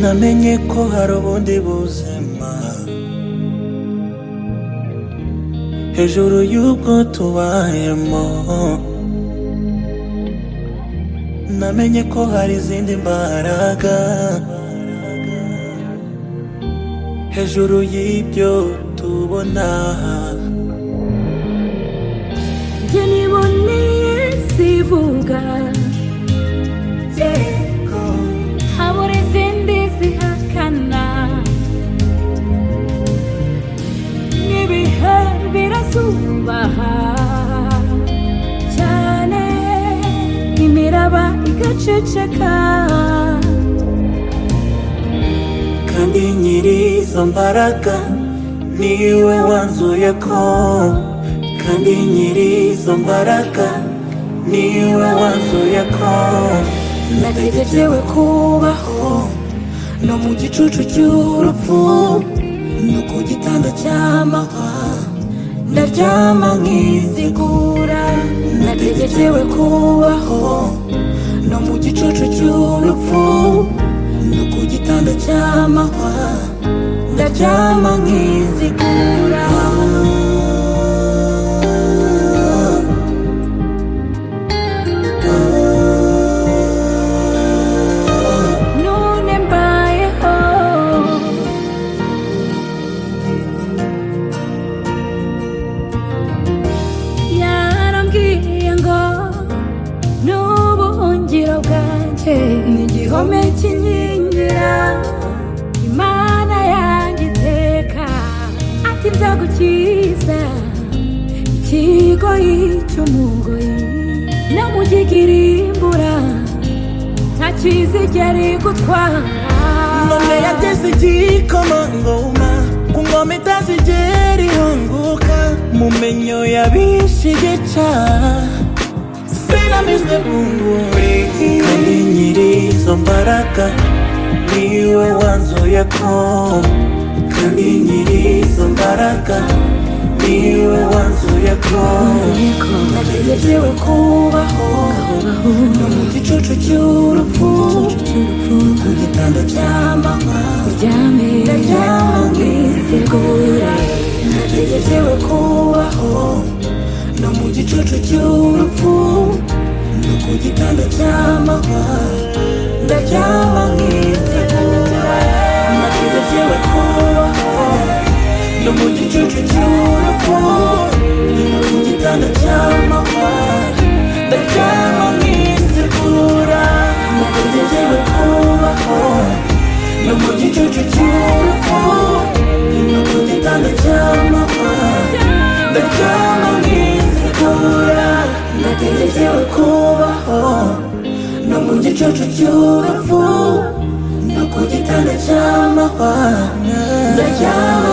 namenye ko hari ubundi buzima hejuru y'ubwo tubayemo namenye ko hari izindi mbaraga hejuru y'ibyo tubona njye niboneye sivuga habura izindi zihakana n'ibihe birasubaha cyane imiraba igaceceka kandi nyiri izo mbaraga niwe wanzuye ko kandi nyiri izo mbaraga niwe wanzuye ko nategerewe kubaho no mu gicucu cy'urupfu no ku gitanda cy'amahwa ndaryama nkizigura nategerewe kubaho no mu gicucu cy'urupfu no ku gitanda cy'amahwa ndaryama nkizigura none mbayeho yarambwiye ngo n'ubuhungiro bwanjye ni igihome kinkingira imana yanjye iteka ati nzagukiza ikigoyi cy'umugoyi no mu gikirimbura ntakizigera igutwara ngombe yateze igikoma ngoma ku ngoma itazigera ihunguka mu menyo yabishigeca sinamizwe bunguri kandi nyiri izo mbaraga niwe wanzuye ko kandi nyiri izo mbaraga niwe wanzuye ko nategerewe kubaho no mu gicucu cy'urupfu ku gitanda cya mama uryame ndaryama nkizigura nategerewe kubaho no mu gicucu cy'urupfu no ku gitanda cya mama ndaryama nkizigura nategerewe kubaho no mu gicucu cy'urupfu no ku gitanda cya mama ndaryama nkizigura nategerewe kubaho no mu gicucu cy'urupfu no ku gitanda cya mama ndaryama nkizigura nategerewe kubaho no mu gicucu cy'urupfu no ku gitanda cya mama ndaryama